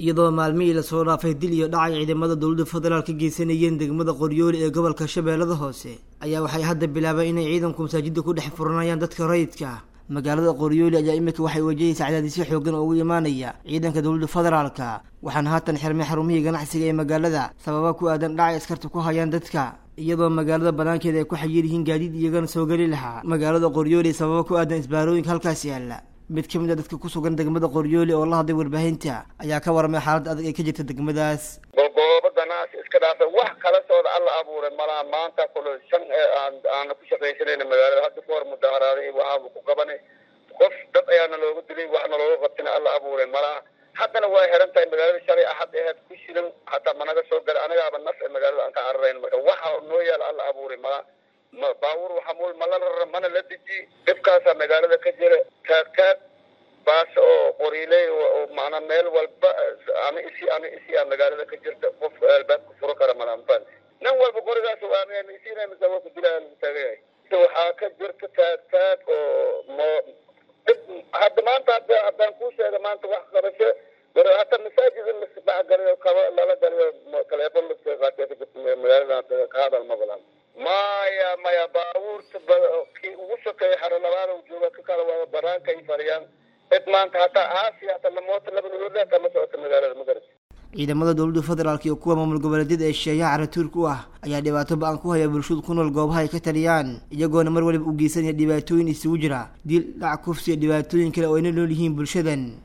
iyadoo maalmihii lasoo dhaafay dil iyo dhacay ciidamada dowladda federaal ka geysanayeen degmada qoryooli ee gobolka shabeellada hoose ayaa waxay hadda bilaabeen inay ciidanku masaajidda ku dhex furanayaan dadka rayidka magaalada qoryooli ayaa imika waxay wajahaysa cadaadisyo xoogan oo ugu imaanaya ciidanka dowladda federaalka waxaana haatan xirmay xarumihii ganacsiga ee magaalada sababa ku aadan dhacay askarta ku hayaan dadka iyadoo magaalada banaankeeda ay ku xayir yihiin gaadiid iyagana soo geli lahaa magaalada qoryooli sababa ku aadan isbaarooyinka halkaas yaalla mid ka mid a dadka ku sugan degmada qoryooli oo la hadlay warbaahinta ayaa ka warramay xaaladda adag ee ka jirta degmadaas golgoobo ganacsi iska dhaafay wax kala sooda alla abuuray malaha maanta kule shan ee aan aana ku shaqaysanayna magaalada hadda ka hor mudaharaaday waxaaba ku qabanay qof dad ayaana looga dilay waxna looga qabtina alla abuuray malaha haddana way xiran tahay magaalada shalay axad aheed ku shidan hataa managa soo gala anagaaba naf ee magaalada aan ka cararayn marka waxa noo yaala alla abuuray malaha baabuur waxamul mala rara mana la deji dhibkaasaa magaalada ka jira taag taag baas oo qoriiley macnaa meel walba ama isi ama isi a magaalada ka jirta qof albaabka furo kara malaanfan nin walba qorigaas ama isina mise waa ku dilaa lagu taagayahay waxaa ka jirta taag taag oo mo dhib hadda maanta hadda haddaan kuu sheega maanta wax qabasho hata masaajid in lasdhexgaliyo kaba lala galiyo taleefon laska qaatee ka jirta magaalada ka hadal ma balan maya maya baabuurta kii ugu sokeeya xaro labaad jooga ka kala waa banaanka ay fariyaan cid maanta hataa aasi hata lamoota laba nolole kama socota magaalada magarat ciidamada dowladda federaalk iyo kuwa maamul goboleedyada ee shisheeyaha caratuurka u ah ayaa dhibaato ba-an ku haya bulshadu ku nool goobaha ay ka taliyaan iyagoona mar waliba u geysanaya dhibaatooyin isugu jira dil dhac kufsi iyo dhibaatooyin kale oo ayna nool yihiin bulshadan